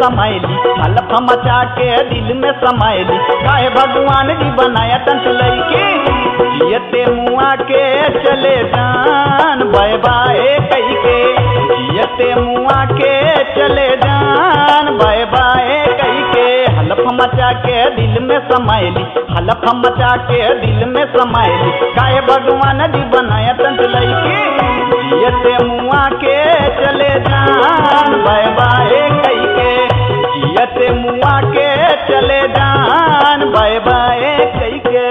smiley हलफ मचा के दिल में समाइली काहे भगवान जी बनाया टंट लईके जियते मुआ के चले जान बाय बाय कई के जियते मुआ के चले जान बाय बाय कई के हलफ मचा के दिल में समाइली हलफ मचा के दिल में समाइली काहे भगवान जी बनाया टंट लईके जियते मुआ के चले जान बाय बाय कई के जियते मुआ के चले जान बाय बाय कई के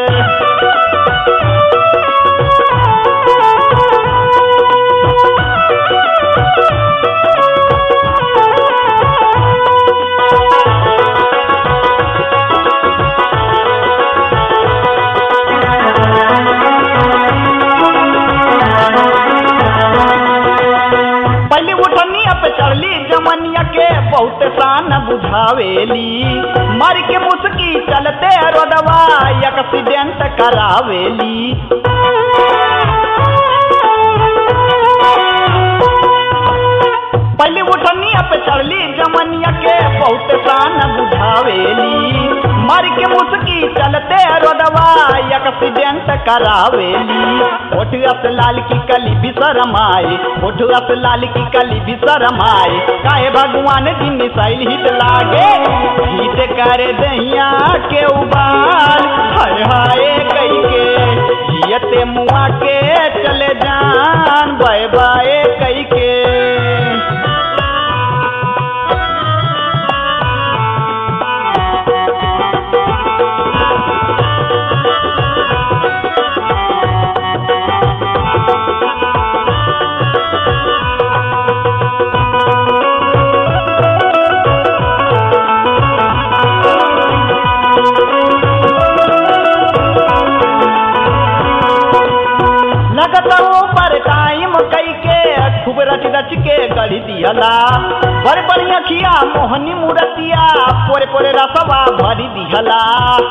पहले उठनी अब चढ़ली जमनिया के बहुत शान बुझावेली मर के मुस्की चलते रोडवा एक्सीडेंट करावेली पहले उठनी अब चढ़ली जमनिया के बहुत शान बुझावेली मर के मुस्की चलते रोडवा एक्सीडेंट करावेली होठ अस लाल की कली भी शरमाए होठ अस लाल की कली भी शरमाए काहे भगवान जी मिसाइल हिट लागे हिट करे दहिया के उबाल हाय हाय कई के जियते मुआ के चले जान बाय बाय कई के लगता ऊपर टाइम कई के खूब रच रच के गढ़ी दिहला बड़ बढ़िया खिया मोहनी मूर्तिया पोरे पोरे रसवा भरी दिहला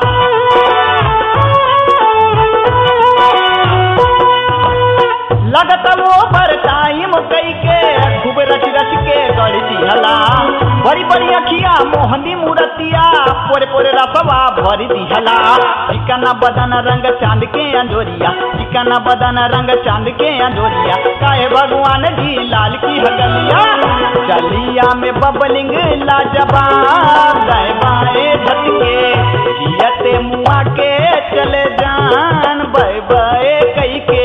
लगता ऊपर टाइम कई के खूब रच रच के गढ़ी दिहला बड़ी बड़ी अखिया मोहनी मूर्तिया पोरे पोरे रसवा भरी दिहला चिकना बदन रंग चांद के अंजोरिया चिकना बदन रंग चांद के अंजोरिया काहे भगवान जी लाल की हगलिया चलिया में बबलिंग लाजवाब दाएं बाएं झटके जियते मुआ के चले जान बाय बाय कई के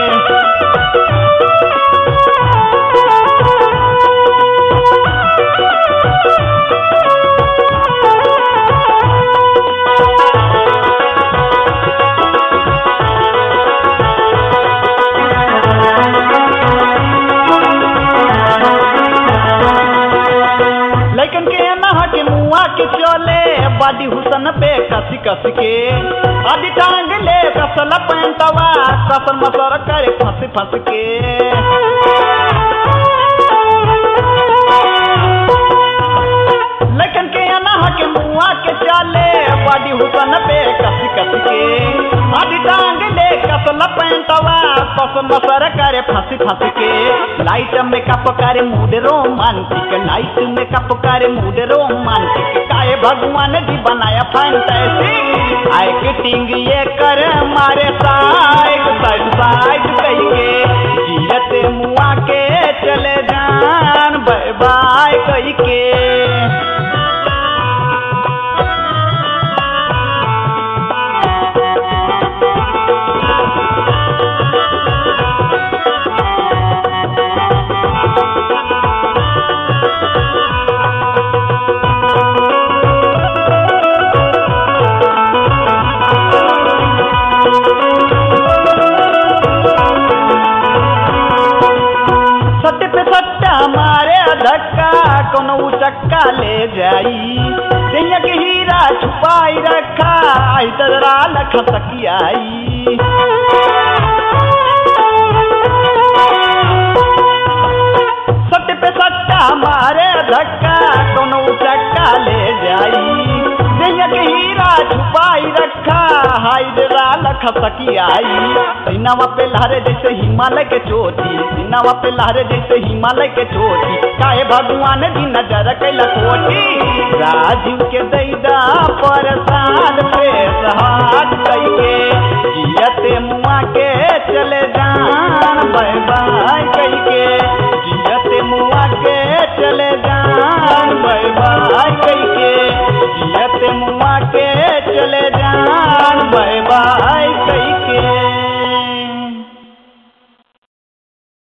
लेकिन के नहा के मुआ के चले बाडी हुसन पे कसी कस के आदि टांग ले कसल पैंतवा कसल मसर करे फंस फंस के लेकिन के नहा के मुआ के चले बाडी हुसन पे कसी कस के आदि टांग ले कसल पैंतवा कसल मसर करे फंस फंस के लाइट मेकअप करे मूड रोमांटिक लाइट मेकअप करे मूड रोमांटिक काहे भगवान जी बनाया फैंटेसी एक्टिंग ये कर मारे साइड साइड साइड कही के जियते मुआ के चले जान बाय बाय कही के सत्य पे सट्टा मारे धक्का कोनो चक्का ले जाई दैया के हीरा छुपाई रखा आई तजरा लख सकियाई सत्य पे सट्टा मारे धक्का कोनो चक्का ले जाई दैया के हीरा छुपाई रखा हाई जरा लख सकियाई सीनावा पे लहरे जैसे हिमालय के चोटी सीनावा पे लहरे जैसे हिमालय के चोटी काहे भगवान जी नजर कैला कोटी राजीव के दैदा प्रसाद प्रेस हाथ कैके जियते मुआ के चले जान बाय बाय कैके